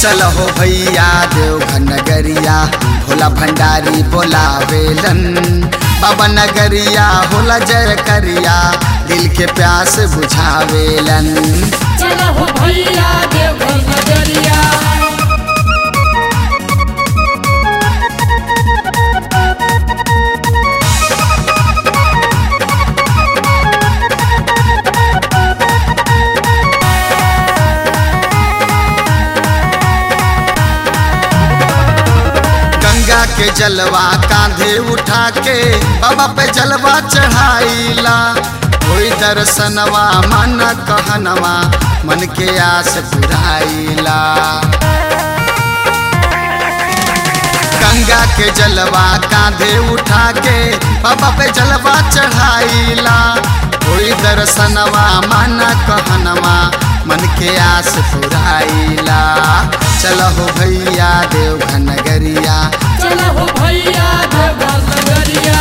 चल हो भैया देवघर नगरिया भोला भंडारी बोलावेलन बाबा नगरिया होला जय करिया दिल के प्यास बुझावेलन चला हो भैया देवघर नगरिया गंगा के जलवा कांधे उठा के बाबा पे जलवा चढ़ाईला कोई दर्शनवा मन कहनवा मन के आस पुराईला गंगा के जलवा कांधे उठा के बाबा पे जलवा चढ़ाईला कोई दर्शनवा मन कहनवा मन के आस पुराईला चलो हो भैया देवघर नगरिया चला हो भैया देवघर नगरिया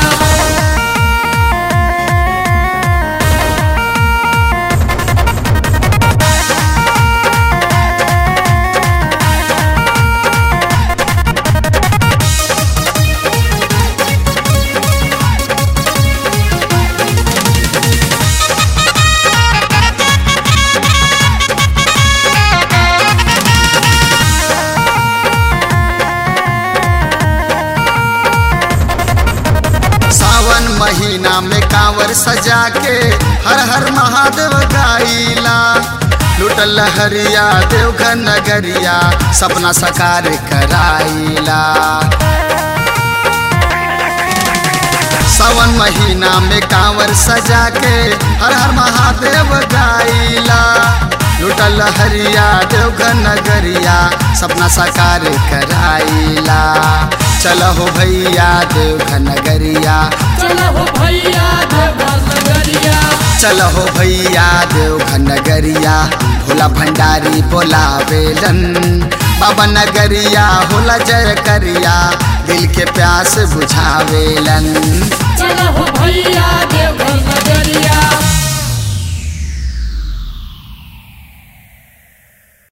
सावन महीना में कांवर सजा के हर हर महादेव गाइला लुटल हरिया देवघर नगरिया सपना साकार कराइला सावन महीना में कांवर सजा के हर हर महादेव गाइला लुटल हरिया देवघर नगरिया सपना साकार कराइला चलो हो भैया देवघर नगरिया चला हो भैया देवघर नगरिया चलो हो भैया देवघर नगरिया भोला भंडारी बोलावेलन बाबा नगरिया होला जय करिया दिल के प्यास बुझावेलन चला हो भैया देवघर नगरिया